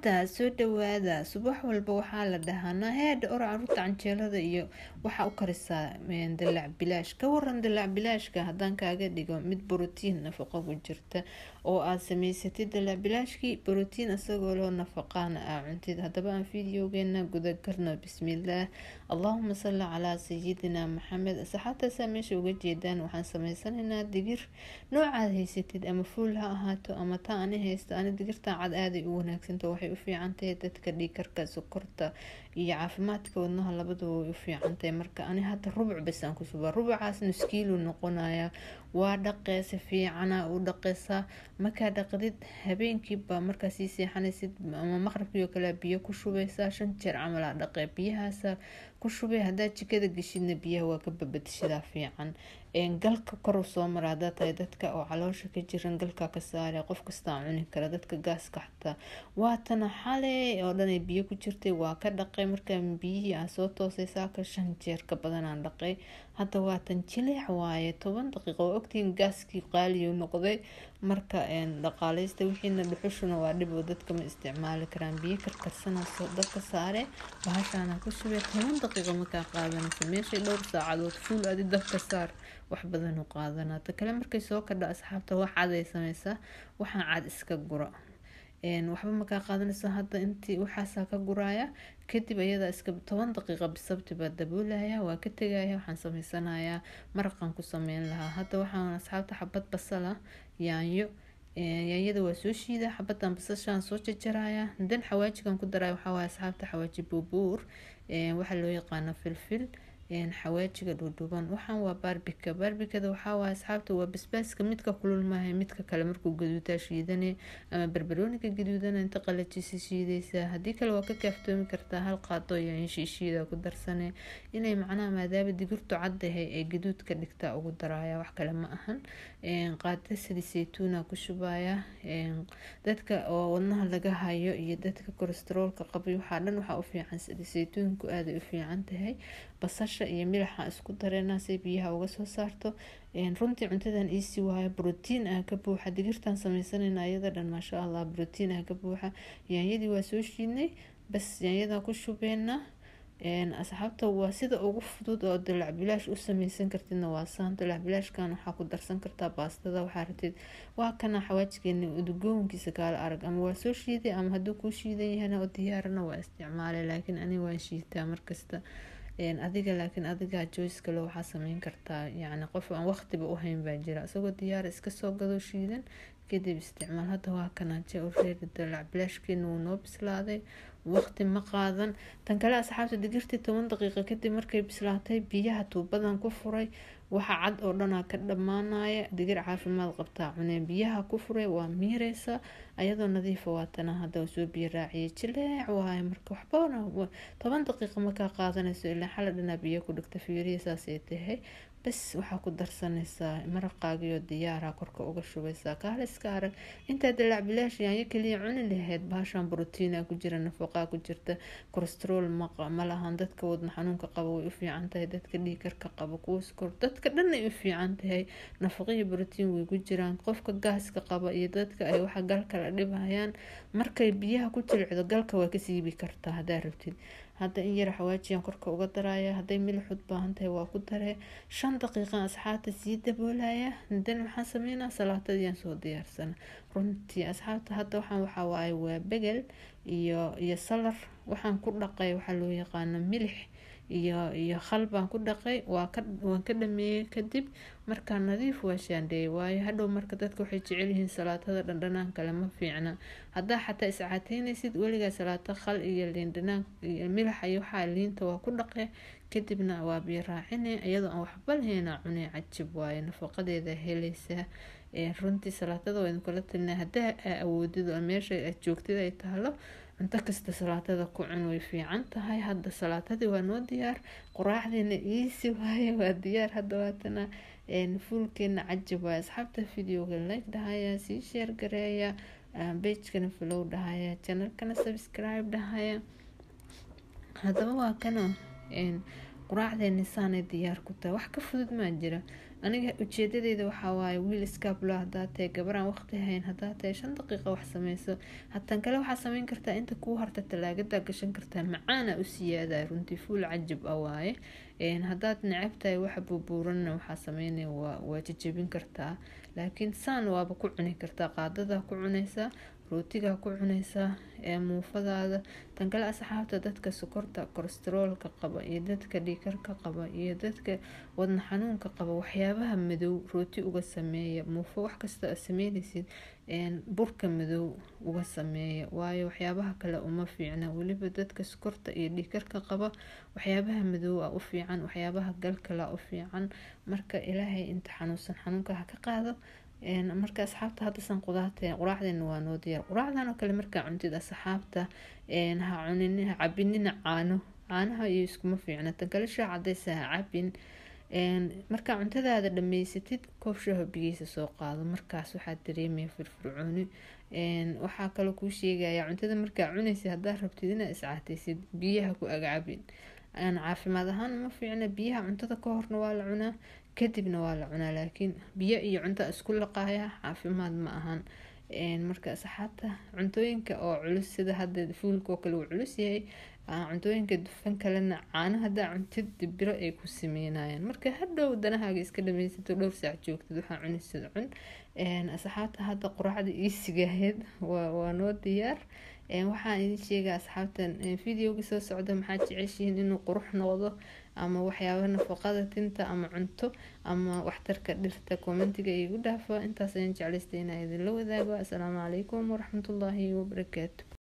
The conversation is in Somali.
asxaabta soo dhawaada subax walba waxaa la dhahaa naheedha or caruurta canjeelada iyo waxaa u karisaa dalac bilaash ka waran dalac bilaashka haddaan kaaga dhigo mid brotiin nafaqo ku jirta oo aad samaysatid dalac bilaashkii brotiin isagoo loo nafaqaana aa cuntid haddaba aan videogeena gudagarno bismillaah allahuma salli calaa sayidina maxamed asxaabtaasaa meesha uga jeedaan waxaan sameysanaynaa digir noocaad haysatid ama fuul ha ahaato ama taa ani haysto ani digirtan cad aaday u wanaagsanta waxay u fiicantahay dadka dhiikarka sokorta iyo caafimaadka wadnaha labadaba way u fiicantahay marka ani hadda rubuc basaan ku subaa rubucaas nuskiilu noqonaya waa dhaqee si fiicana u dhaqeysaa markaa dhaqdid habeenkiiba markaa sii seexanaysid ama maqribkii oo kale biyo ku shubeysaa shan jeer camal aa dhaqee biyahaasa ku shubay haddaa jikada geshidna biyaha waa ka babadishadaa fiican galka koru soo mara hadaa tahay dadka oo caloosha ka jiran galka ka saare qof kastaa cuni kara dadka gaaska xataa waatana xale oo dhanay biyo ku jirtay waa ka dhaqay markaa biyihii aa soo toosay saaka shan jeer ka badanaan dhaqay hadda waatan jileec waaye toban daqiiqo waa ogtihiin gaaskii qaaliyu noqday marka dhaqaaleysta wixiina dhuxushuna waa dhib oo dadka ma isticmaali karaan biyo karkarsanaaso dabka saare bahashaana ku shubay toban daqiiqo markaa qaadanaysa meeshay dhowr saacadood fuul adi dabka saar wax badan u qaadanaa ta kale markay soo kadha asxaabta wax caday sameysaa waxaan cad iska gura waxba makaa qaadanayso hadda intii waxaasaa ka guraya kadib ayadaa iska toban daqiiqa bisabti baa daboolaya waa ka tegaya waxaan sameysanayaa maraqan ku sameyn lahaa hadda waxaan asxaabta xabad basala yaanyo yaanyada waa soo shiida xabadan basashaan soo jajaraya dan xawaajigan ku daraya waxaawaaye asxaabta xawaaji buubuur waxaa loo yaqaana filfil xawaajiga dhuudhuban waxaan waa baarbika baarbikada waxaawaay asxaabta waa basbaaska midka kulul maaha midka kale markuu gaduutaa shiidane ama barbarooniga gaduudana inta qalajisi shiideysaa haddii kale waa ka kaaftoomi kartaa hal qaado yaanyo shiishiida ku darsane inay macnaha maadaama digirtu caddahay ee gaduud ka dhigtaa ugu daraya wax kale ma ahan qaada sali saytuuna ku shubaya dadka oo wadnaha laga hayo iyo dadka kolestaroolka qabay waxaa dhan waxaa u fiican sali saytuunku aaday u fiican tahay basasha iyo milaxa isku dareena say biyaha uga soo saarto runtii cuntadan iisi waayo brotiin ah ka buuxa digirtan sameysanayna ayada dhan maasha allah brotiin ah ka buuxa yaanyadii waa soo shiidnay bas yaanyadaa ku shubeena asxaabta waa sida ugu fudud oo dalac bilaash u sameysan kartidna waa saan dalac bilaashkan waxaa ku darsan kartaa baastada waxaa ratid waa kana xawaajigeeni udgoonkiisa kaala arag ama waa soo shiiday ama hadduu kuu shiidan yahana oo diyaarana waa isticmaalay laakiin ani waan shiitaa markasta adiga laakiin adigaa joyce kale waxaa sameyn kartaa yacni qof aan waqtiba u hayn baa jira isagoo diyaar iska soo gado shiidan kadib isticmaal hadda waa kanaaje ureeri dalac bilaashkeena wuu noo bislaaday waqti ma qaadan tan kale asxaabta digirtii toban daqiiqa kadib markay bislaatay biyaha tuubadan ku furay waxa cad oo dhanaa ka dhammaanaya digir caafimaad qabtaa cunee biyaha ku furay waa miireysa ayadoo nadiifa waatana hadda soo biyo raaciyay jileec waaye marka waxbana toban daqiiqa markaa qaadanayso ilaa xala dhanaa biyo ku dhigta fiiriya saasay tahay bas waxaa ku darsanaysaa maraqaagiyo diyaara korka uga shubeysaa kaale iska arag intaa dalac bilaash yaanyo kaliya cuni lahayd baashaan brotiina ku jira nafaqaa ku jirta kolestarool ma lahan dadka wadna xanuunka qaba way u fiican tahay dadka dhiikarka qaba kuwa skor dadka dhan ay u fiican tahay nafaqaiyo brotiin way ku jiraan qofka gaaska qaba iyo dadka ay waxa galka la dhibhayaan markay biyaha ku jilicdo galka waa ka siibi kartaa haddaa rabtid hadda in yar xawaajiyaan korka uga daraya hadday milixud baahan tahay waa ku daree shan daqiiqan asxaabta sii daboolaya dan waxaan sameynaa salaatadiiaan soo diyaarsana runtii asxaabta hadda waxaan waxaa waaye waa begel iyo iyo salar waxaan ku dhaqay waxaa loo yaqaano milix iyo iyo khal baan ku dhaqay waa ka waan ka dhameeyey kadib markaa nadiif waa shaandheeyay waayo hadhow marka dadka waxay jecel yihiin salaatada dhandhanaan kale ma fiicna haddaa xataa iscaateynaysid weligaa salaato khal iyo liindhanaan iyo milax iyo waxaa liinta waa ku dhaqe kadibna waa biyo raacine iyadoo aan waxba lahayna cunay cajib waaye nafaqadeeda helaysaa runtii salaatada waa idinkula talinaa haddaa awoodid oo meesha aad joogtid ay taalo cunto kasta salaatada ku cun way fiican tahay hadda salaatadii waa noo diyaar quraacdiina iisi waaye waa diyaar hadda waatana fuulkeena cajib waaye asxaabta videoga like dhahaya sii sheer gareeya bejkana flow dhahaya janalkana subscribe dhahaya haddaba waa kana quraacdeeni saanay diyaar ku tahay wax ka fudud maa jira aniga ujeedadeeda waxaa waaye wiil iskaabula hadaa tahay gabaraan waqti hayn hadaa tahay shan daqiiqa wax sameyso hatan kale waxaa sameyn kartaa inta kuu harta talaagada gashan kartaa macaana u siyaada runtii fuul cajib ah waaye hadaad necab tahay waxa buubuuranna waxaa sameynaya waa jajabin kartaa laakiin saan waaba ku cuni kartaa qaadadaa ku cunaysaa rootigaa ku cunaysaa muufadaada tan kale asxaabta dadka sokorta kolesteroolka qaba iyo dadka dhiikarka qaba iyo dadka wadna xanuunka qaba waxyaabaha madow rooti uga sameeya muufo wax kasta a sameynaysid burka madow uga sameeya waayo waxyaabaha kale uma fiicna weliba dadka sokorta iyo dhiikarka qaba waxyaabaha madow a u fiican waxyaabaha galkala u fiican marka ilaahay inta xanuunsan xanuunka ha ka qaado marka asxaabta haddasan qudaarta quraacdeena waa noo diyaar quraacdan oo kale markaa cuntid asxaabta ha cunin ha cabinina caano caanaha iyo iskuma fiicna tan kale shaa cadaysa ha cabin markaa cuntadaada dhameysatid koob shaho bigiisa soo qaado markaas waxaa dareemaya firfircooni waxaa kaloo kuu sheegaya cuntada markaa cunaysa haddaad rabtid inaad iscaataysid biyaha ku agcabin caafimaad ahaan uma fiicna biyaha cuntada ka horna waa la cunaa kadibna waa la cunaa laakiin biyo iyo cunto isku laqaya caafimaad ma ahan marka asxaabta cuntooyinka oo culus sida hadda fuulka oo kale uu culus yahay cuntooyinka dufan kalena caano hadaa cuntid dibiro ay ku sameynayaan marka hadhow danahaaga iska dhameysato dhowr saac joogtid waxaa cunisad cun asxaabta hadda quraacda iisigaheed waa noo diyaar waxaan idin sheegaa asxaabtan videoga soo socda maxaad jeceshihiin inuu qurux noqdo ama waxyaaba nafaqada tinta ama cunto ama waxtarka dhirta commentiga igu dhaafa intaas ayaan jeclaystay inaa idinla wadaago asalaamu calaykum waraxmatullaahi wabarakaatu